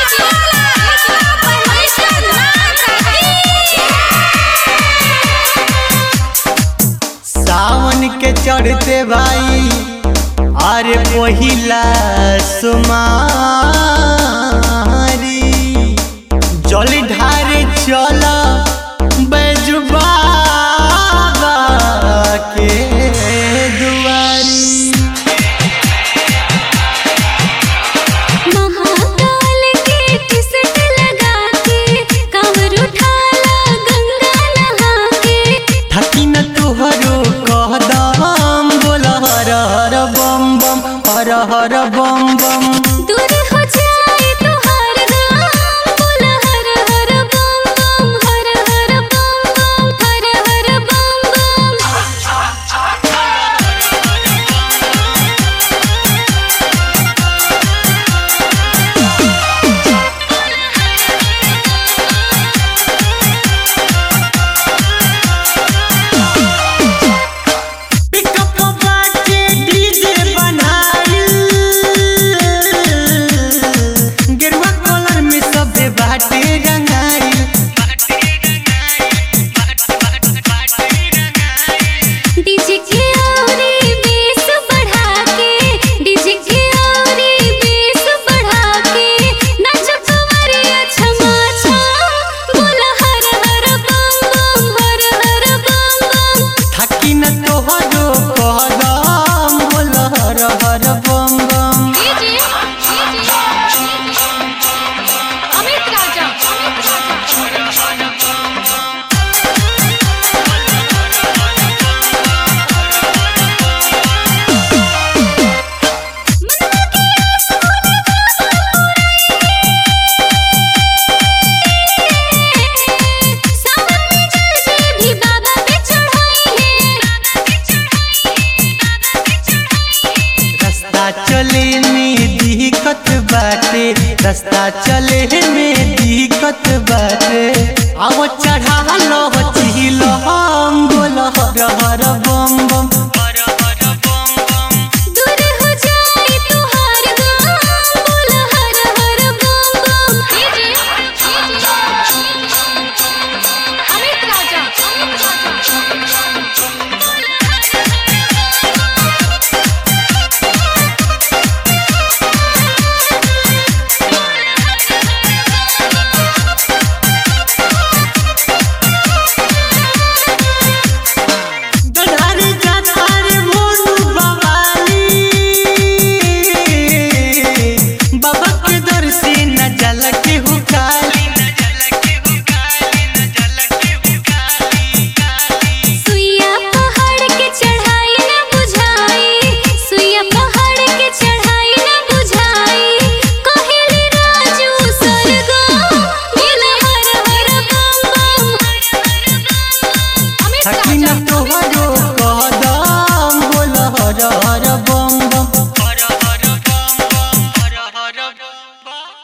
सावन के चढ़ते भाई अरे पहिला सुमारी जल ढारे चल बैजुबा के दुआरी महाकाल के टिसट लगा के कांवर उठाला गंगा नहा के थकी न तुहरो कहदम बोल हर हर बम बम हर हर बम बम दूर हो जाए तोहार नाम बोल हर हर बम बम हर हर बम बम हर हर बम बम पिकअप बाटे डीजे बनाइल गेरुआ कलर में सबे बाटे रंगाइल डीजे के औरी बेस बढ़ा के डीजे के औरी बेस बढ़ा के नाच कवरिया छमा छम बोल हर हर बम बम हर हर बम बम थकी न तोहरो कहदम बोल हर हर बम बम डीजे अमित राजा अमित राजा सावन में जल से भी बाबा पे चढ़ाई है रास्ता चले में दिक्कत बाटे रास्ता चले में दिक्कत बाटे अब चढ़ा लो चिल हम बोल हर हर बम बम दूर हो जाए तोहार गाम बोल हर हर बम बम अमित राजा अमित गधारी जाता रे मोनू बवाली बाबा के दर से न जल के हुकाली सुइया पहाड़ के चढ़ाई न बुझाई सुइया पहाड़ के चढ़ाई न बुझाई कहेली राजू सरगम बोल हर हर बम बम अमित थकी न राजा तोहरो